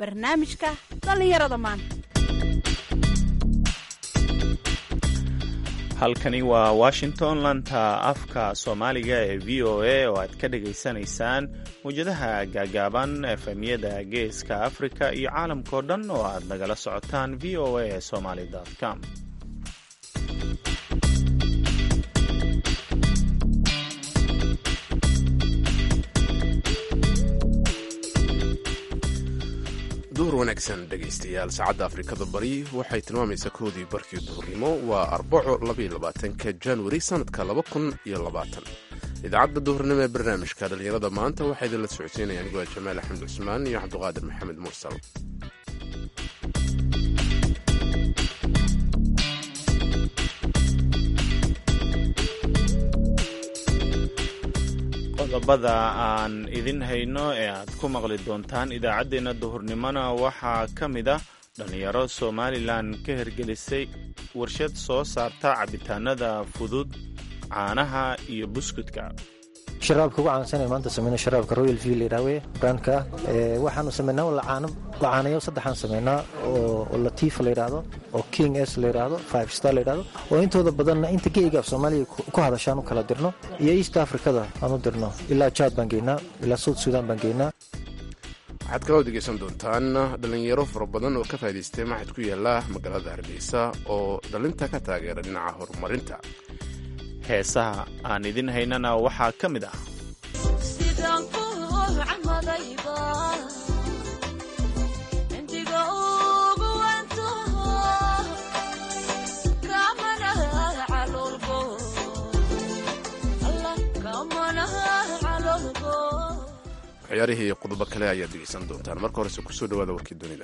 barnaamijka dhallinyarada maanta halkani waa washington lanta afka soomaaliga ee v o a oo aad ka dhagaysanaysaan mawjadaha gaagaaban efemyada geeska afrika iyo caalamkao dhan oo aad nagala socotaan v o a somaly com duhur wanaagsan dhegaystayaal saacadda afrikada bari waxay tilmaamaysaa koodii barkii duhurnimo waa arbaco labaatanka januari sannadka idaacadda duhurnimo ee barnaamijka dhallinyarada maanta waxaa idinla socodsiinaya anigoo jamaal axmed cusmaan iyo cabdiqaadir maxamed mursal qodobada aan idin hayno ee aad ku maqli doontaan idaacaddeenna duhurnimona waxaa ka mid ah dhallinyaro somalilan ka hirgelisay warshad soo saarta cabitaanada fudud caanaha iyo buskudka sharaabka ugu caansan maanta sameyna sharaabka royal v layidhahwe brandka waxaanu sameynaa lacaanayo saddexaan sameynaa oo latiifa layidhaahdo oo king s layidhaahdo five star layidhahdo oo intooda badanna inta geyga af soomaaliya ku hadashaan u kala dirno iyo east africada aan u dirno ilaa jaad baan geynaa ilaa south sudan baan geynaa waxaad kaloo dhegaysan doontaan dhallinyaro fara badan oo ka faa'idaystay maxad ku yaala magaalada hargeysa oo dhalinta ka taageera dhinaca horumarinta heesaha aan idin haynana waxaa ka mid ah waxyaarihii iyo qodobo kale ayaad dhegaysan doontaan marka horese kusoo dhawaada warkii dunida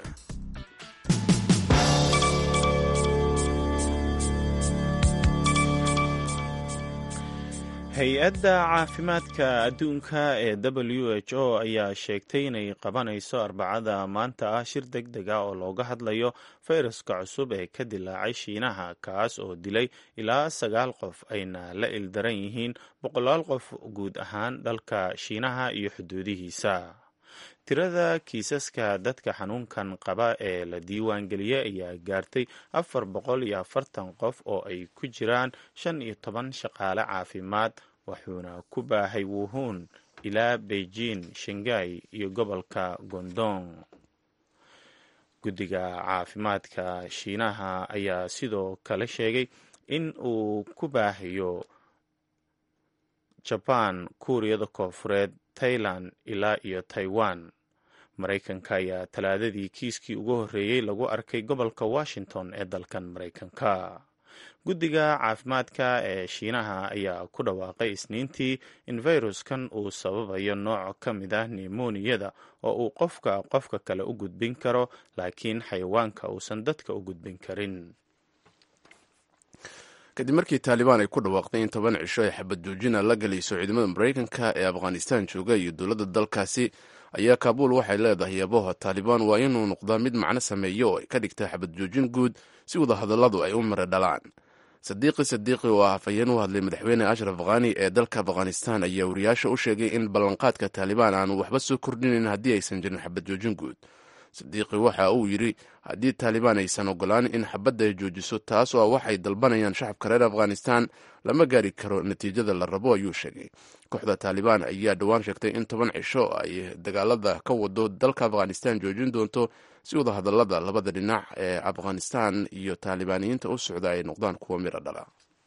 hay-adda caafimaadka adduunka ee w h o ayaa sheegtay inay qabanayso arbacada maanta ah shir deg deg ah oo looga hadlayo fayraska cusub ee ka dilaacay shiinaha kaas oo dilay ilaa sagaal qof ayna la ildaran yihiin boqolaal qof guud ahaan dalka shiinaha iyo xuduudihiisa tirada kiisaska dadka xanuunkan qaba ee la diiwaangeliyey ayaa gaartay afar boqol iyo afartan qof oo ay ku jiraan shan iyo toban shaqaale caafimaad wuxuuna ku baahay wuhuun ilaa beijing shangai iyo gobolka gondong guddiga caafimaadka shiinaha ayaa sidoo kale sheegay in uu ku baahayo jabaan kuuriyada koonfureed tailan ilaa iyo taiwan maraykanka ayaa talaadadii kiiskii ugu horreeyey lagu arkay gobolka washington ee dalkan maraykanka guddiga caafimaadka ee shiinaha ayaa ku dhawaaqay isniintii in fayruskan uu sababayo nooc ka mid ah nimoniyada oo uu qofka qofka kale u gudbin karo laakiin xayawaanka uusan dadka u gudbin karin kadib markii taalibaan ay ku dhawaaqday in toban cisho ay xabad joojina la gelayso ciidamada maraykanka ee afghanistan jooga iyo dowladda dalkaasi ayaa kaabuul waxay leedahay yabaha taalibaan waa inuu noqdaa mid macno sameeyo oo ay ka dhigta xabad joojin guud si wadahadalladu ay u mara dhalaan sadiiqi sadiiqi oo ah afhayeen u hadlay madaxweyne ashraf khani ee dalka afghanistan ayaa wariyaasha u sheegay in ballanqaadka taalibaan aanu waxba soo kordhinayn haddii aysan jirin xabad joojin guud sadiiqi waxa uu yidhi haddii taalibaan aysan ogolaan in xabadda ay joojiso taas oo waxay dalbanayaan shacabka reer afghanistan lama gaari karo natiijada la rabo ayuu sheegay kooxda taalibaan ayaa dhowaan sheegtay in toban cisho ay dagaalada ka wado dalka afghanistan joojin doonto si wada hadallada labada dhinac ee afghanistan iyo taalibaaniyiinta u socda ay noqdaan kuwa miro dhala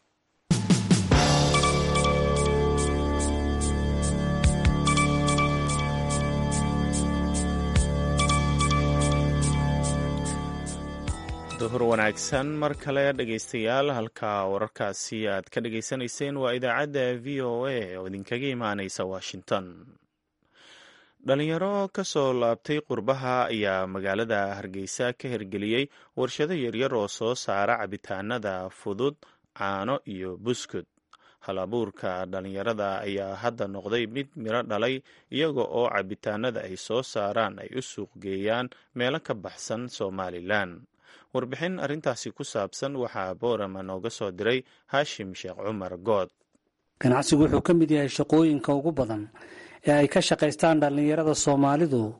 duhur wanaagsan mar kale dhegaystayaal halka wararkaasi aad ka dhagaysanayseen waa idaacadda v o a oo idinkaga imaaneysa washington dhalinyaro ka soo laabtay qurbaha ayaa magaalada hargeysa ka hirgeliyey warshado yaryar oo soo saara cabitaanada fudud caano iyo buskud hal abuurka dhalinyarada ayaa hadda noqday mid miro dhalay iyaga oo cabitaanada ay soo saaraan ay u suuq geeyaan meelo ka baxsan somalilan warbixin arrintaasi ku saabsan waxaa boorama nooga soo diray haashim sheekh cumar good ganacsigu wuxuu ka mid yahay shaqooyinka ugu badan ee ay ka shaqaystaan dhallinyarada soomaalidu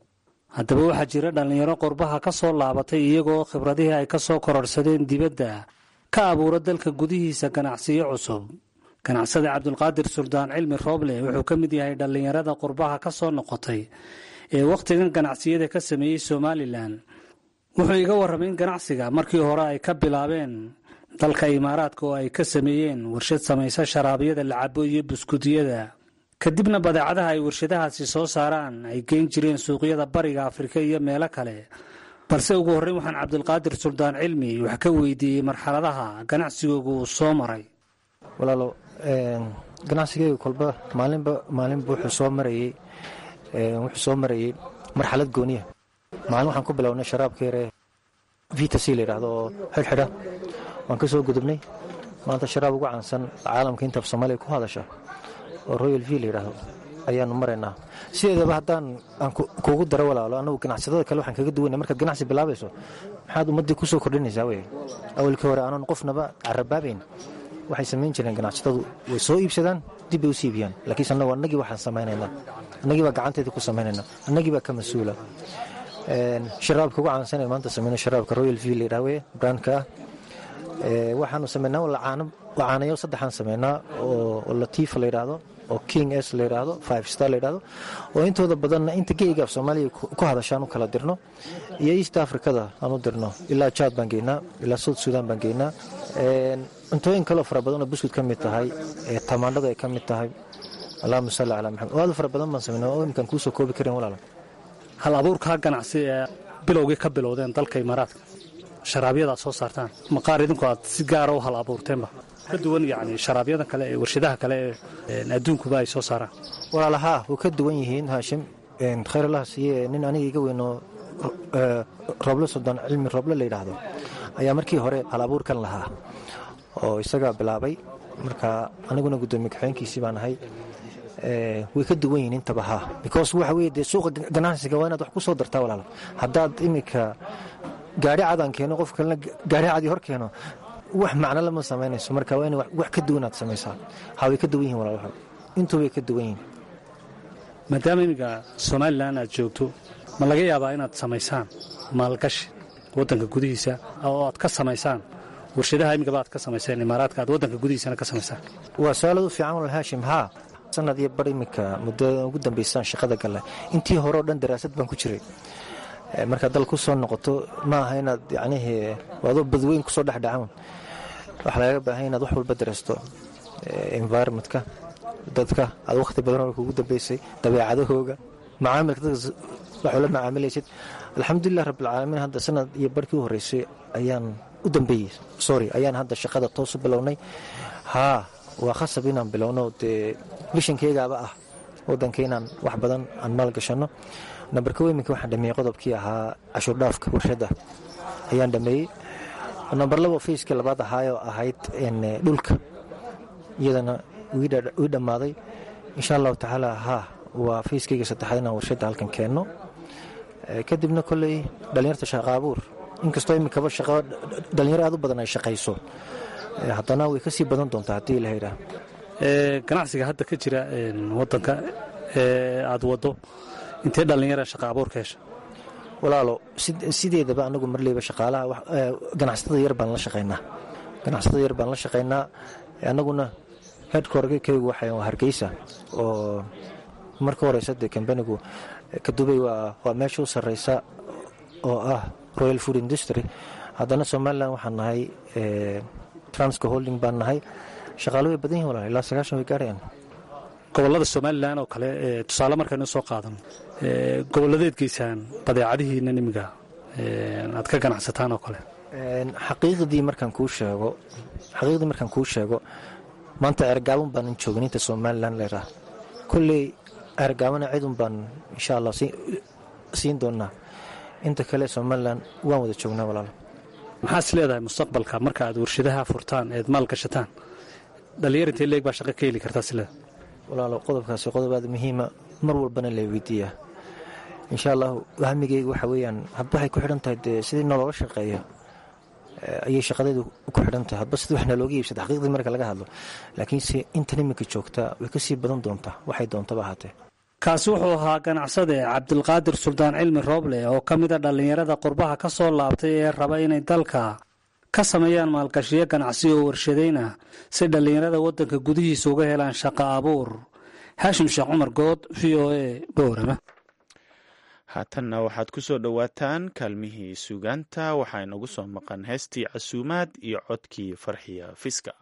haddaba waxaa jira dhallinyaro qurbaha ka soo laabatay iyagoo khibradihii ay ka soo kororhsadeen dibadda ka abuura dalka gudihiisa ganacsiyo cusub ganacsada cabdulqaadir suldaan cilmi rooble wuxuu ka mid yahay dhallinyarada qurbaha ka soo noqotay ee wakhtigan ganacsiyada ka sameeyey somalilan wuxuu iga warramay in ganacsiga markii hore ay ka bilaabeen dalka imaaraadka oo ay ka sameeyeen warshad samaysa sharaabyada lacabo iyo buskudiyada kadibna badeecadaha ay warshadahaasi soo saaraan ay geyn jireen suuqyada bariga afrika iyo meelo kale balse ugu horreyn waxaan cabdulqaadir suldaan cilmi wax ka weydiiyey marxaladaha ganacsigoogu uu soo maray walaalo ganacsigeyga kolba maalinba maalinba wuxuu soo marayey wuxuu soo marayey marxalad gooniya maalin waxaan ku bilownay sharaabka yare vita c la yidhaahdo oo xidhxidha waan ka soo gudubnay maanta sharaab ugu caansan caalamka intaaf soomaaliya ku hadasha oo royal v la yidhaahdo ayaanu maraynaa sideedaba haddaan aan kuugu daro walaalo annagu ganacsadada kale waxaan kaga duwanay markaad ganacsi bilaabayso maxaad ummaddii ku soo kordhinaysaa wey awalkii hore aanan qofnaba carabaabayn waxay samayn jireen ganacsatadu way soo iibsadaan dib bay u siibiyaan laakiinse annagu annagii waxaan samaynaynaa annagii baa gacanteeda ku samaynayna annagii baa ka mas-uula sharaabka ugu caansan ee maanta sameyno sharaabka royal v la yidhaha weye brandka ah waxaanu samaynaa lacaanayo saddexaan samaynaa oo latiifa la yidhaahdo oo king s la yidhaahdo five star la yidhaahdo oo intooda badanna inta geyga af soomaaliya ku hadashaan u kala dirno iyo east africada aan u dirno ilaa jaad baan geynaa ilaa south sudan baan geynaa cuntooyin kaleo fara badanoo buskud ka mid tahay tamaandhada ay ka mid tahay allahuma salli calaa maxamed oo aad fara badan baan samayna oo imkaan kuusoo koobi karin walaala hal abuurkaa ganacsi ee bilowgii ka bilowdeen dalka imaaraadka sharaabyada aad soo saartaan maqaar idinku aad si gaara u hal abuurteenba ka duwan yani sharaabyada kale ee warshadaha kale ee adduunkuba ay soo saaraan walaalahaa way ka duwan yihiin haashim khayr allah siiye nin aniga iga weynoo roble suldaan cilmi roble la yidhaahdo ayaa markii hore hal abuurkan lahaa oo isagaa bilaabay marka aniguna guddoomiye kaxeenkiisii baan ahay way ka duwan yihiin intaba haa because waxa weye dee suuqa ganacsiga waa inaad wax ku soo dartaa walaalo haddaad iminka gaari cadaan keeno qof kalena gaari cadii hor keeno wax macno lama samaynayso marka waa ina wax ka duwanaad samaysaa ha way ka duwan yihin walaal intuubay ka duwan yihin maadaama iminka somalilan aad joogto ma laga yaabaa inaad samaysaan maalgashi waddanka gudihiisa oo aad ka samaysaan warshadaha imigaba aad ka samayseen imaaraadka aad waddanka gudihiisana ka samaysaan waa su-aalad u fiican walaal haashim haa sanad iyo bar iminka muddada ugu dambaysaan shaqada gale intii hore oo dhan daraasad baan ku jiray markaad dal ku soo noqoto ma aha inaad yacnihii adoo badweyn kusoo dhexdhacan waxaa lagaga baahan inaad wax walba daraasto environmentka dadka aad wakhti badan oo kugu dambaysay dabeecadahooga macaamilka dadka waxuu la macaamilaysid alxamdulilah rabbilcaalamiin hadda sanad iyo barhkii u horreysay ayaan u dambeeyey sorry ayaan hadda shaqada toos u bilownay haa waa khasab inaan bilowno dee bishankeygaaba ah waddanka inaan wax badan aan maalgashanno nambarka weminka waxaan dhameeyey qodobkii ahaa cashuurdhaafka warshadda ayaan dhameeyey nambar labo fayskii labaad ahaayoo ahayd dhulka iyadana wii dhammaaday insha allahu tacaala haa waa fayskeyga saddexaad inaan warshadda halkan keenno kadibna kolley dhallinyarta shaqa abuur inkastoo iminkaba shaqo dhallinyaro aad u badan ay shaqayso haddana way ka sii badan doontaa haddii ilaha yidhaah ganacsiga hadda ka jira waddanka ee aad waddo intee dhallinyara shaqa abuurka hesha walaalo sideedaba anagu marleyba shaqaalaha ganacsatada yar baan la shaqaynaa ganacsatada yar baan la shaqaynaa annaguna headkorkaygu waxay hargeysa oo marka horeysa dee kambanigu kadubay waa meesha u sarreysa oo ah royal food industry haddana somalilan waxaan nahay transco holding baan nahay shaqaalo way badan yihin walaal ilaa sagaashan way gaarayaan gobollada somalilan oo kale tusaale markaynu soo qaadano gobolladeed geysaan badeecadihiina imiga aad ka ganacsataan oo kale xaqiiqdii markaan kuu sheego xaqiiqdii markaan kuu sheego maanta ergaaban baanan joogin inta somalilan leeraa kolley ergaabana cidun baan insha allah siin doonaa inta kale somalilan waan wada joognaa walaalo maxaad is leedahay mustaqbalka marka aad warshadaha furtaan eed maal gashataan dhallinyar intee leeg baa shaqo ka heli kartaa is leedahay walaalo qodobkaasi qodob aad muhiima mar walbana la weydiiyaa insha allahu hamigeyga waxa weeyaan hadba waxay ku xidhan tahay dee sidii nologa shaqeeya ayay shaqadeedu ku xidhan tahay hadba sidii wax nalooga iibsada xaqiiqdii marka laga hadlo laakiinse intan iminka joogtaa way ka sii badan doontaa waxay doontaba ahaatee kaasi wuxuu ahaa ganacsade cabdilqaadir suldaan cilmi rooble oo ka mid a dhallinyarada qurbaha ka soo laabtay ee raba inay dalka ka sameeyaan maalgashiyo ganacsi oo warshadayna si dhallinyarada waddanka gudihiisa uga helaan shaqo abuur xaashim sheekh cumar good v o a boorama haatanna waxaad ku soo dhowaataan kaalmihii suugaanta waxaa inagu soo maqan heestii casuumaad iyo codkii farxiya fiska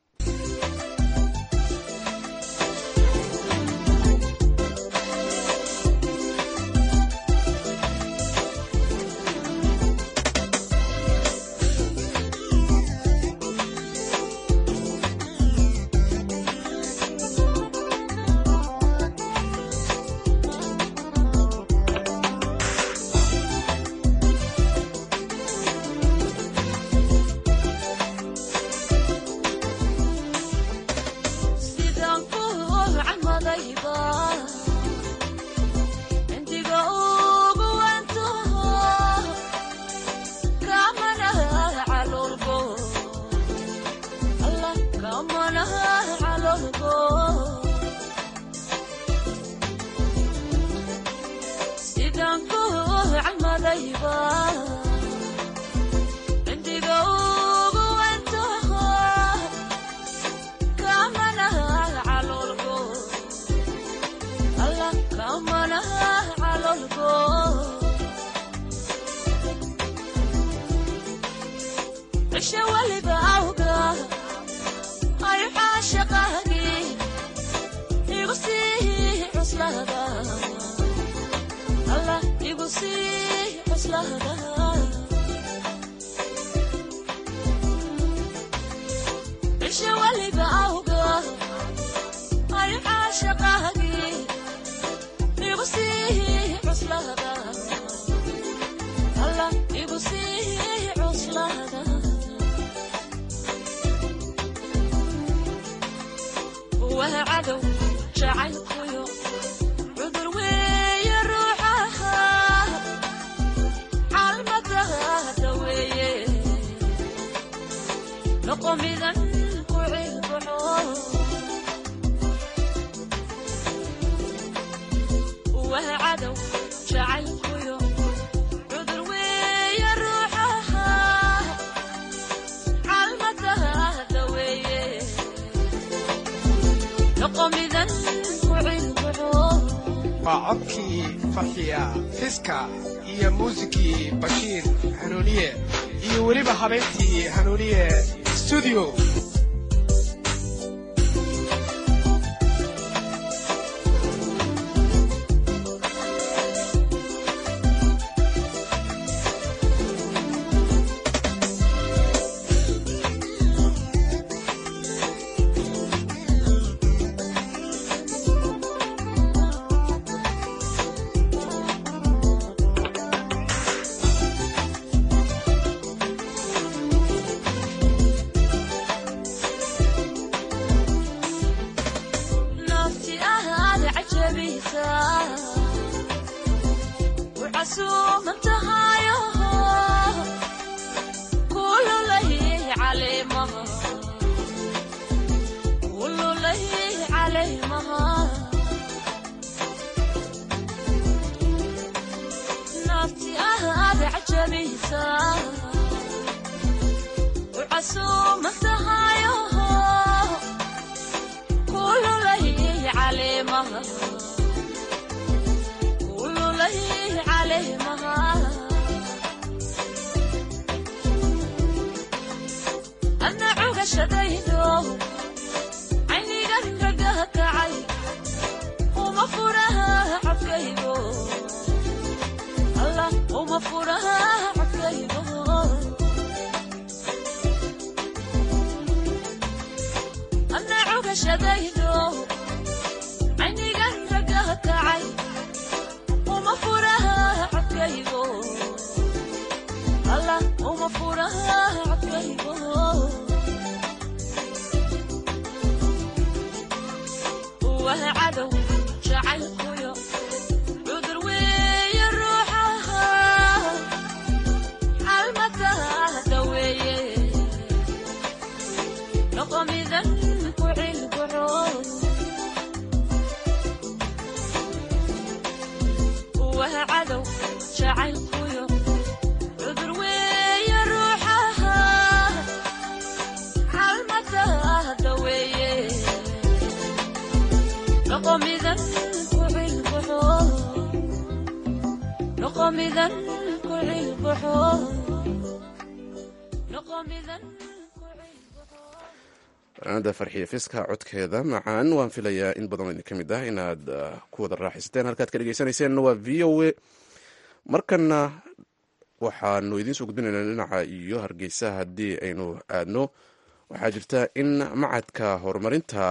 waa codkii farxiya fiska iyo muusikii bashiir hanuuniye iyo weliba habeyntii hanuuniye stuudio midan ku cilbaxo noqo midan ku cilbaxo noqo midan fanaanada farxiya fiska codkeeda macaan waan filayaa in badan idin ka mid ah inaad ku wada raaxaysateen halkaad ka dhegeysaneyseen waa v o a markana waxaanu idiin soo gudbinaynaa dhinaca iyo hargeysa haddii aynu aadno waxaa jirta in macadka horumarinta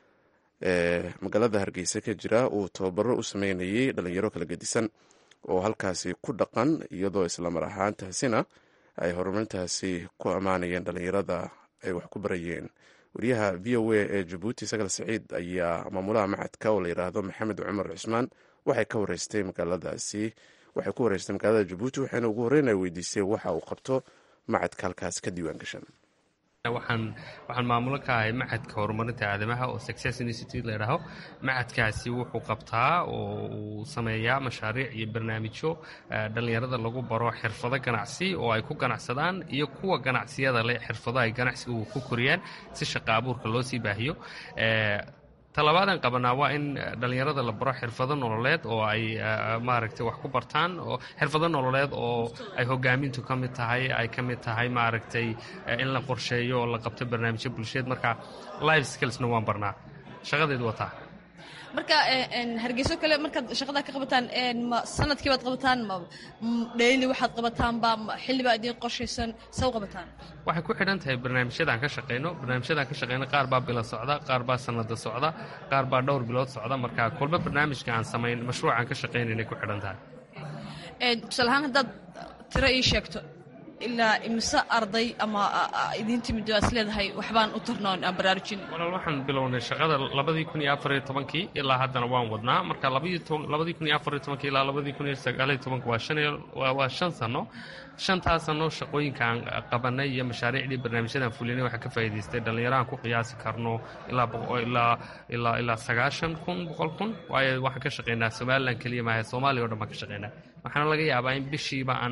ee magaalada hargeysa ka jira uu tababaro u sameynayay dhalinyaro kala gedisan oo halkaasi ku dhaqan iyadoo islamar ahaantaasina ay horumarintaasi ku ammaanayeen dhalinyarada ay wax ku barayeen wariyaha v o a ee jabuuti sagal saciid ayaa maamulaha macadka oo la yidhaahdo maxamed cumar cusmaan waxay ka wareystay magaaladaasi waxay ku wareystay magaalada jabuuti waxayna ugu horreyn ay weydiisay waxa uu qabto macadka halkaas ka diiwaan gashan waxaan waxaan maamulo ka ahay macadka horumarinta aadamaha oo success institute la yidhaaho macadkaasi wuxuu qabtaa oo uu sameeyaa mashaariic iyo barnaamijyo dhallinyarada lagu baro xirfado ganacsi oo ay ku ganacsadaan iyo kuwa ganacsiyada leh xirfado ay ganacsigu ku koriyaan si shaqa abuurka loo sii baahiyo talabaadaan qabanaa waa in dhallinyarada la baro xirfado nololeed oo ay maaragtay wax ku bartaan oo xirfado nololeed oo ay hogaamintu ka mid tahay ay ka mid tahay maaragtay in la qorsheeyo oo la qabto barnaamijyo bulsheed marka life skillsna waan barnaa shaqadeedu waa taa marka hargeyso kale markaad shaqada ka qabataan ma sanadkii baad qabataan ma dheyli waxaad qabataanba ma xillibaa idiin qorshaysan saw qabataan waxay ku xidhan tahay barnaamijyadaan ka shaqayno barnaamijyadaan ka shaqayno qaar baa bilo socda qaar baa sanada socda qaar baa dhowr bilood socda marka kolba barnaamijka aan samayn mashruucaan ka shaqaynayna ku xidhan tahay tusaale ahaan haddaad tiro ii sheegto ilaa imise arday ama idiin timid waa is leedahay waxbaan u tarnoon aan baraarujin walaal waxaan bilownay shaqada labadii kun iyo afariyo tobankii ilaa haddana waan wadnaa marka labadii kun iyo afariyo tobankii ilaa labadii kun iyo sagaaliyo tobanka waa shan waa shan sano shantaas sano shaqooyinkaan qabanay iyo mashaariicdii barnaamijyadaan fulinay waxaa ka faa'iidaystay dhallinyarahan ku qiyaasi karno ilaa ilaa ilaa ilaa sagaashan kun boqol kun waayo waxaan ka shaqaynaa somalilan keliya maaha soomaaliya o dhan baan ka shaqaynaa waxaana laga yaabaa in bishiiba aan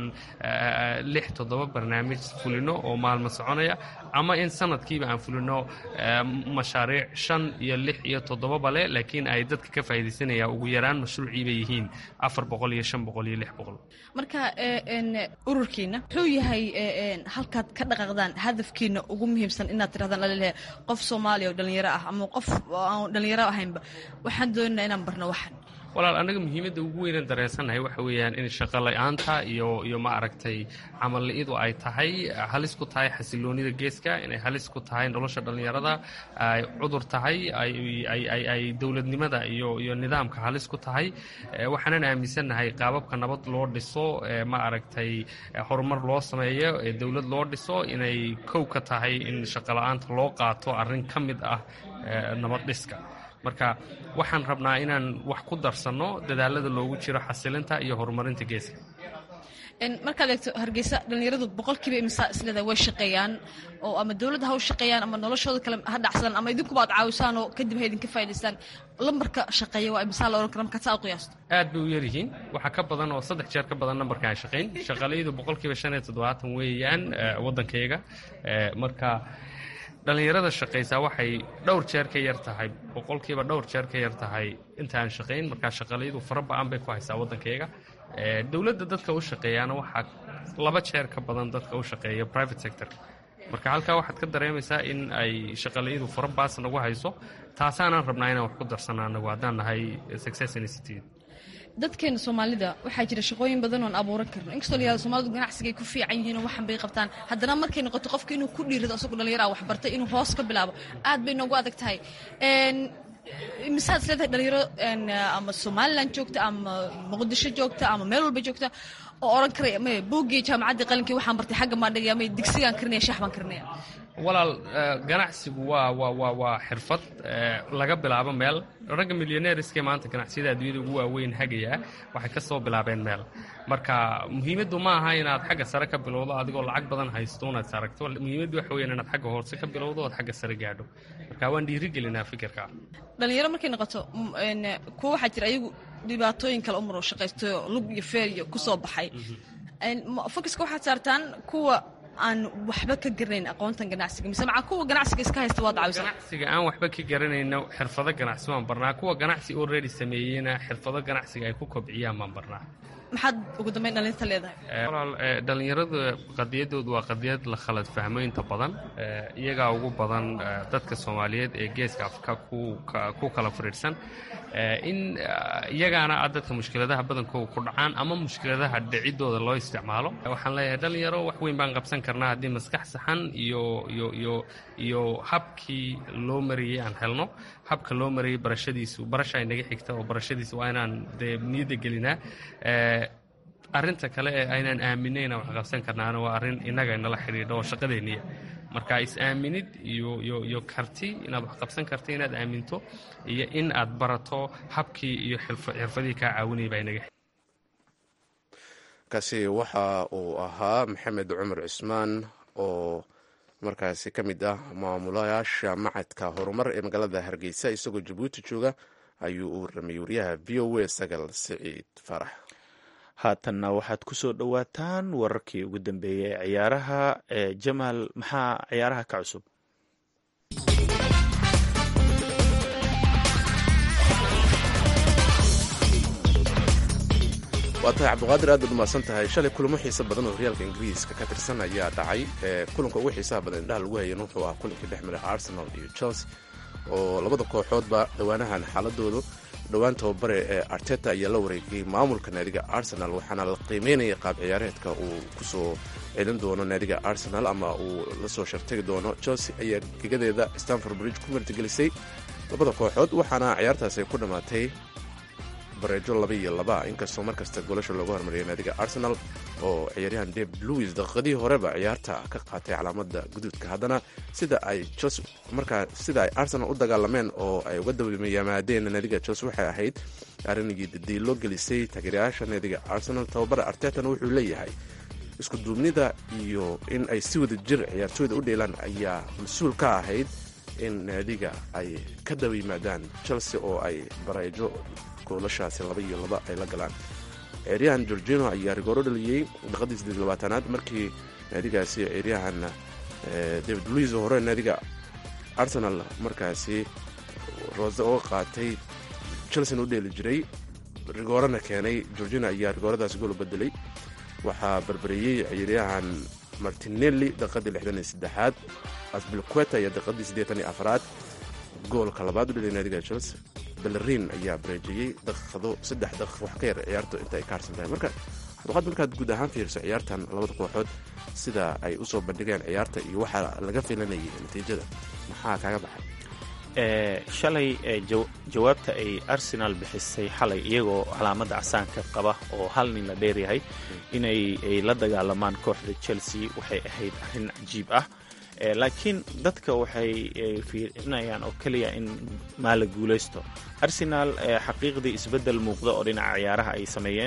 lix toddoba barnaamij fulino oo maalmo soconaya ama in sanadkiiba aan fulino mashaariic shan iyo lix iyo toddobaba leh laakiin ay dadka ka faa'iidaysanaya ugu yaraan mashruuciiba yihiin afar boqol iyo shan boqol iyo lix boqol marka ururkiina muxuu yahay halkaad ka dhaqaaqdaan hadafkiina ugu muhiimsan inaad tirahdaan laleeyahay qof soomaaliya oo dhallinyaro ah ama qof aan dhallinyaro ahaynba waxaan doonaynaa inaan barno waxan walaal annaga muhiimadda ugu weynan dareensannahay waxa weeyaan in shaqo la-aanta iyo iyo ma aragtay camal-idu ay tahay halis ku tahay xasiloonida geeska inay halis ku tahay nolosha dhallinyarada ay cudur tahay ay dowladnimada iyo iyo nidaamka halis ku tahay waxaanan aaminsannahay qaababka nabad loo dhiso ma aragtay horumar loo sameeyo dowlad loo dhiso inay kow ka tahay in shaqo la-aanta loo qaato arrin ka mid ah nabad dhiska marka waxaan rabnaa inaan wax ku darsanno dadaalada loogu jiro xasilinta iyo horumarinta geeska markaad eegto hargeysa dhallinyaradu boqolkiiba imisaa isleedahay way shaqeeyaan oo ama dowladda ha u shaqeeyaan ama noloshooda kale ha dhacsadaan ama idinkuba ad caawisaan oo kadib ha idinka faa'idaystaan lambarka shaqeeya waa imisaa la odhan kara markaad saa u qiyaasto aad bay u yaryihiin waxaa ka badan oo saddex jeer ka badan nambarka aan shaqayn shaqalayadu boqolkiiba shan iyo toddobaatan weeyaan waddankayga marka dhallinyarada shaqaysaa waxay dhowr jeer ka yar tahay boqolkiiba dhowr jeer ka yar tahay intaan shaqayn markaa shaqalayadu fara ba-an bay ku haysaa waddankayga dowladda dadka u shaqeeyaana waxaa laba jeer ka badan dadka u shaqeeya private sectorka marka halkaa waxaad ka dareemaysaa in ay shaqalayadu fara baas nagu hayso taasaanaan rabnaa inaan wax ku darsano anagu haddaan nahay success institute dadkeena soomaalida waxaa jira shaqooyin badan oon abuuran karno inkastoo la yihahdo soomalidu ganacsigay ku fiican yihiin oo waxan bay qabtaan haddana markay noqoto qofka inuu ku dhiirado asagoo dhallinyara wax bartay inuu hoos ka bilaabo aad bay noogu adag tahay misaad is leedahay dhalinyaro ama somalilan joogta ama muqdisho joogta ama meel walba joogta oo odhan karaya may buuggii jaamacaddii qalinkii waxaan bartay xagga maan dhigaya may digsigaan karinaya shax baan karinaya walaal ganacsigu waa waa waa waa xirfad laga bilaabo meel ragga milyoneeriskee maanta ganacsiyada adduunyada ugu waaweyn hagaya waxay ka soo bilaabeen meel marka muhiimaddu ma aha inaad xagga sare ka bilowdo adigoo lacag badan haysto unaad saragto muhiimaddu waxa weyan inaad xagga hoose ka bilowdo ood xagga sare gaadho marka waan dhiirigelinaa fikirka dhalinyaro markay noqoto kuwa waxaa jira ayagu dhibaatooyin kale umaro shaqaysto lug iyo feer iyo ku soo baxay focuska waxaad saartaan kuwa aan waxba ka garanayn aqoontan ganacsiga mise macaa kuwa ganacsiga iska haysta waad caawisaa ganacsiga aan waxba ka garanayno xirfado ganacsi waan barnaa kuwa ganacsi already sameeyeyna xirfado ganacsiga ay ku kobciyaan baan barnaa maxaad ugu dambeyn dhalinta leedahay Eh, walaal eh, dhallinyaradu qadiyadoodu waa qadiyad la khalad fahmo inta badan Eh, iyagaa ugu badan eh, dadka soomaaliyeed ee geeska afrika ku ka- ku kala firiirsan Eh, in eh, iyagaana ah dadka mushkiladaha badankooda ku dhacaan ama mushkiladaha dhicidooda loo isticmaalo waxaan leeyahay dhalinyaro wax weyn baan qabsan karnaa haddii maskax saxan iyo iyo iyo iyo habkii loo mariyey aan helno habka loo mariyey barashadiisu barasha ay naga xigta oo barashadiisa waa inaan dee niyadda gelinaa Eh, arrinta kale ee aynaan aaminayna wax qabsan karnaana waa arrin innaga inala xidhiidho oo shaqadeenniya marka is-aaminid iyo iyo iyo karti inaad wax qabsan karto inaad aaminto iyo in aad barato habkii iyo xirfa- xirfadihii kaa caawinaya baa inaga kaasi waxa uu ahaa maxamed cumar cismaan oo markaasi ka mid ah maamulayaasha macadka horumar ee magaalada hargeysa isagoo jabuuti jooga ayuu u warramay wariyaha v o a sagal siciid farax haatanna waxaad ku soo dhowaataan wararkii ugu dambeeyey ee ciyaaraha ee jamaal maxaa ciyaaraha ka cusub waa tahay cabdiqaadir aad baad umahadsan tahay shalay kulamo xiiso badan oo horyaalka ingiriiska ka tirsan ayaa dhacay ee kulanka ugu xiisaha badan indhaha lagu hayan wuxuu ah kulankii dhex maray arsenal iyo chelsea oo labada kooxoodba dhowaanahan xaaladoodu dhowaan tababare ee arteta ayaa la wareegay maamulka naadiga arsenal waxaana la qiimeynaya qaab ciyaareedka uu kusoo celin doono naadiga arsenal ama uu lasoo shartagi doono chelsea ayaa gegadeeda stanford bridge ku martigelisay labada kooxood waxaana ciyaartaasi ay ku dhammaatay bareejo laba iyo laba inkastoo markasta goolasha looga hormariyay naadiga arsenal oo ciyaaryahan david louis daqiiqadii horeba ciyaarta ka qaatay calaamada guduudka haddana sida ay chelsea markaa sida ay arsenal u dagaalameen oo ay uga dabamayaamaadeen naadiga chelsea waxay ahayd arrinigii dadiilo gelisay taageerayaasha naadiga arsenal tababara artetana wuxuu leeyahay isku duubnida iyo in ay si wada jir ciyaartooyda u dheelaan ayaa mas-uul ka ahayd in naadiga ay ka daba yimaadaan chelsea oo ay bareejo goolashaasi laba iyo laba ay la galaan ciyaaryahan gorgino ayaa rigooro dhaliyey daqiiqadii siddeed iyo labaatanaad markii naadigaasi ciyaaryahan eh, david luis oo hore naadiga arsenal markaasi roose uga qaatay chelsea u dheeli jiray rigoorana keenay gorgino ayaa rigooradaasi gool u bedelay waxaa barbareeyey ciyaaryahan martinelli daqiiqadii lixdan iyo saddexaad asbilqueta ayaa daqiiqadii siddeetan iyo afaraad goolka labaad u dhelay naadiga chelsea bellerin ayaa bareejiyey daqiiqado saddex daqiiq wax ka yar ciyaartu inta ay ka harsan tahay marka xaduqaad markaad guud ahaan fiiriso ciyaartan labada kooxood sida ay usoo bandhigeen ciyaarta iyo waxaa laga filanayay natiijada maxaa kaaga baxay ee shalay ee jaw- jawaabta ay arsenal bixisay xalay iyagoo calaamadda casaanka qaba oo hal nin la dheeryahay inay ay la dagaalamaan kooxda chelsea waxay ahayd arrin cajiib ah ee laakiin dadka waxay ay fiirinayaan oo keliya in maala guulaysto arsenal ee xaqiiqdii isbeddel muuqda oo dhinaca ciyaaraha ay sameeyeen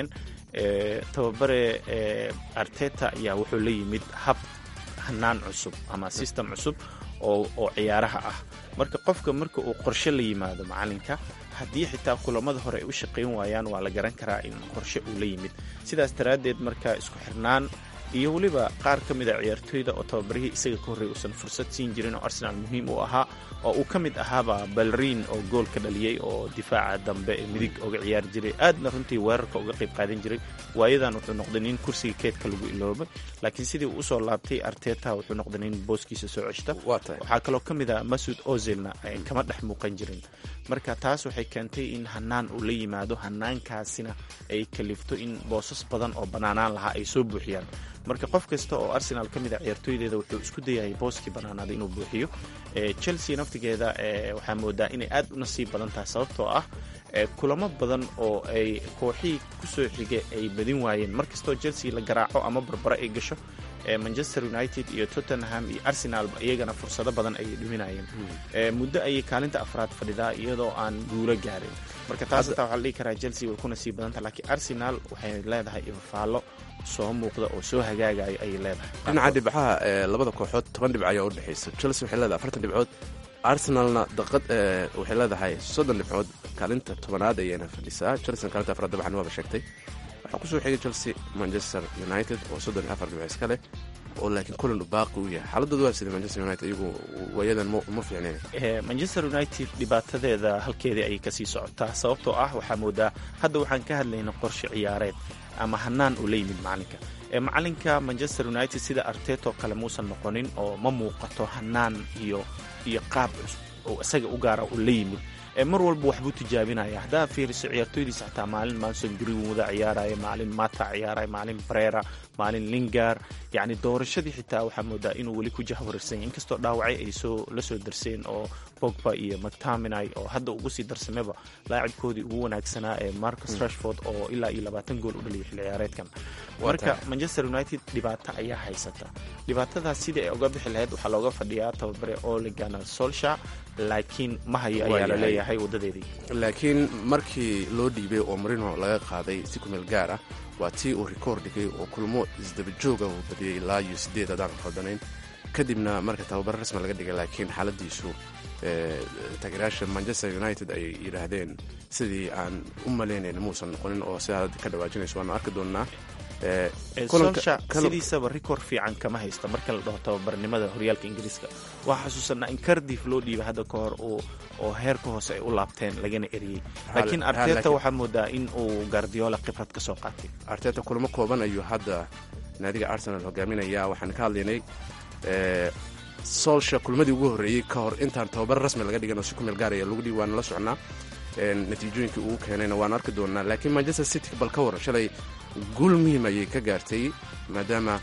ee tababare ee arteta ayaa wuxuu la yimid hab hanaan cusub ama system cusub oo oo ciyaaraha ah marka qofka marka uu qorshe la yimaado macalinka haddii xitaa kulamada hore ay u shaqayn waayaan waa la garan karaa in qorshe uu la yimid sidaas daraaddeed marka isku xirnaan iyo weliba qaar ka mid a ciyaartooyda oo tababarihii isaga ka horreey uusan fursad siin jirin oo arsenal muhiim u ahaa oo uu ka mid ahaaba balrin oo gool ka dhaliyey oo difaaca dambe ee midig oga ciyaari jiray aadna runtii weerarka uga qayb qaadan jiray waayadan wuxuu noqday nin kursiga keedka lagu iloobay laakiin sidii uu usoo laabtay arteta wuxuu noqday nin booskiisa soo ceshta waa tahay waxaa kaloo ka mid ah masud ozilna ay kama dhex muuqan jirin marka taas waxay keentay in hanaan uu la yimaado hanaankaasina ay kalifto in boosas badan oo bannaanaan lahaa ay soo buuxiyaan marka qof kasta oo arsenal ka mid a ciyaartooydeeda wuxuu isku dayayay booskii bannaanaaday inuu buuxiyo ee chelsea naftigeeda ee waxaa moodaa inay aad u nasiib badan tahay sababtoo ah ee kulamo badan oo ay kooxihii kusoo xigay ay badin waayeen markastoo chelsea la garaaco ama barbaro ay gasho ee manchester united iyo tottenham iyo arsenalba iyagana fursado badan ayay dhuminayeen ee muddo ayay kaalinta afraad fadhidaa iyadoo aan guulo gaarin marka taas xitaa waxaa la dhihi karaa chelsea way ku nasiib badan tahay laakiin arsenal waxay leedahay ifafaallo soo muuqda oo soo hagaagayo ayay leedahay dhinaca dhibcaha ee labada kooxood toban dhibc ayaa u dhexaysa chelsea waxay leedahay afartan dhibcood arsenalna daqad waxay leedahay soddon dhibcood kaalinta tobanaad ayayna fadhisaa chelsea kaalinta afraad dabcan waaba sheegtay waxaa kusoo xigay chelsea manchester united oo soddon iyo afar dhibc iska leh oo laakiin kulan baaqi u yahay xaaladooda waa sida manchester united iyagu waayadan ma fiicneen manchester united dhibaatadeeda halkeedii ayay kasii socotaa sababtoo ah waxaa moodaa hadda waxaan ka hadlayna qorshe ciyaareed ama hanaan uu la yimid macalinka macalinka manchester united sida arteto kale muusan noqonin oo ma muuqato hanaan iyo iyo qaab cusub oo isaga u gaara uu la yimid mar walba waxbuu tijaabinaya haddaa fiiriso ciyaartooydiisa xataa maalin manson greenwooda ciyaaraya maalin mata ciyaaraya maalin brera maalin lingar yacni doorashadii xitaa waxaa moodaa inuu weli ku jahwareersanya inkastoo dhaawacay ay soo la soo darseen oo bogba iyo mctaminay oo hadda ugu sii darsameba laacibkoodii ugu wanaagsanaa ee marcus rashford oo ilaa iyo labaatan gool u dhaliyay xilli ciyaareedkan marka manchester united dhibaato ayaa haysata dhibaatadaas sidii ay uga bixi lahayd waxaa looga fadhiyaa tababare oligana solsha laakiin ma hayo ayaa la leeyahay wadadeedii laakiin markii loo dhiibay oo marino laga qaaday si kumeel gaar ah waa tii uu rikoor dhigay oo kulmo isdaba jooga uu badiyey ilaa iyo sideed haddaan khaldanayn kadibna marka tababare rasmi laga dhigay laakiin xaaladiisu taageerayaasha manchester united ay yidhaahdeen sidii aan u malaynayn muusan noqonin oo sidaa hadda ka dhawaajinayso waanu arki doonnaa solsha sidiisaba rikoor fiican kama haysta marka la dhaho tababarnimada horyaalka ingiriiska waa xasuusanaa in cardif loo dhiibay hadda ka hor oo heerka hoose ay u laabteen lagana eriyey laakiin arteta waxaa moodaa in uu gardiola khibrad ka soo qaatay arteta kulamo kooban ayuu hadda naadiga arsenal hogaaminaya waxaan ka hadlaynay solsha kulmadii ugu horreeyey ka hor intaan tababar rasmi laga dhigan oo si ku meel gaaraya lagu dhiib waana la socnaa natiijooyinkii uu keenayna waan arki doonnaa laakiin manchester city bal ka waran shalay guul muhiim ayay ka gaartay maadaama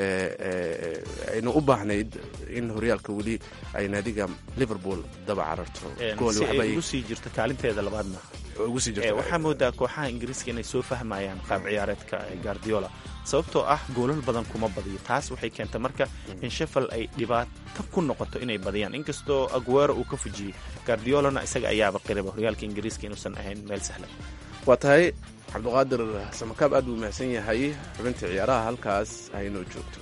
aynu u baahnayd in horyaalka weli ay naadiga liverpool daba cararto si ay ugu sii jirto kaalinteeda labaadna waxaa moodaa kooxaha ingiriiska inay soo fahmayaan qaab ciyaareedka gardiola sababtoo ah goolal badan kuma badiyo taas waxay keentay marka in shefel ay dhibaato ku noqoto inay badiyaan inkastoo aguero uu ka fujiyey gardiolana isaga ayaaba qiraba horyaalka ingiriiska inuusan ahayn meel sahlan waa tahay cabdiqaadir samakaab aad buu mahadsan yahay xubinta ciyaaraha halkaas haynoo joogto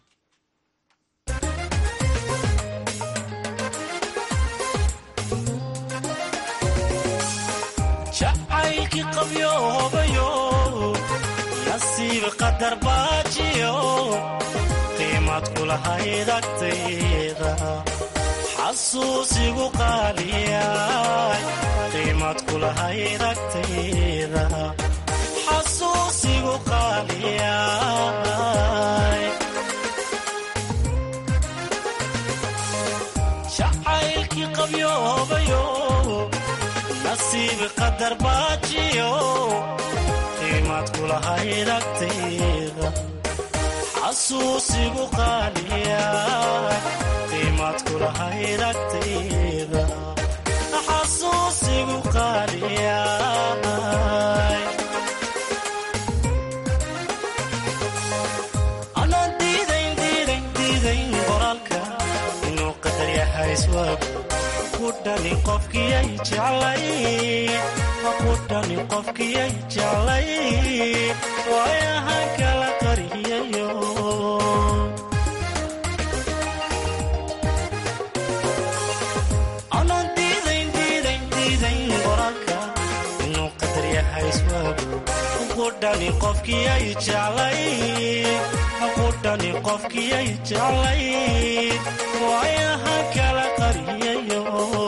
jacaylkii qabyoobayo nasiib qadar baajiyo qiimad kulahayd agtayda xasuusigu qaaliyay qiimad kulahayd agtayda xasuusigu qaaliyay jacaylkii qabyoobayo nasiib qadar baajiyo qiimad kulahayd agtayda xasuusigu qaaliya qiimad kulahayd agtayda xasuusigu qaaliya anaan diidayn diidayn diidayn qoraalka inuu qadar yahay iswaagu kudhani qofkiyay jeclay kudhani qofkiyay jeclay waayahan kala qariyayo anaan diidayn diidayn diidayn qoraalka inuu qadar yahay iswaagu kudhani qofkiyay jeclay kudhani qofkiyay jeclay waayahan kala qariyayo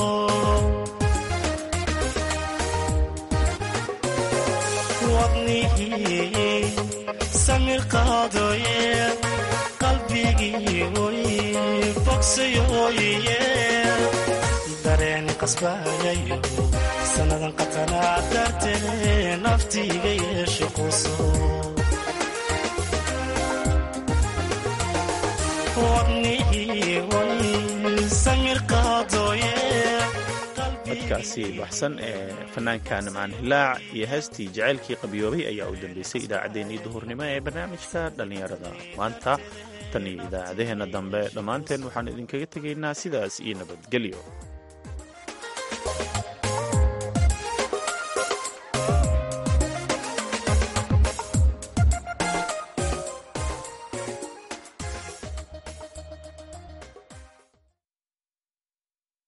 wadnihii samir qaadooye qalbigii oy bogsayooye dareen qasbayayo sannadan qatanaa dartee naftiiga yeesho quso codkaasi baxsan ee fanaanka nimcaan hilaac iyo heestii jacaylkii qabyoobay ayaa u dambeysay idaacaddeenii duhurnimo ee barnaamijka dhallinyarada maanta tan iyo idaacadaheenna dambe dhammaanteen waxaan idinkaga tegaynaa sidaas iyo nabadgelyo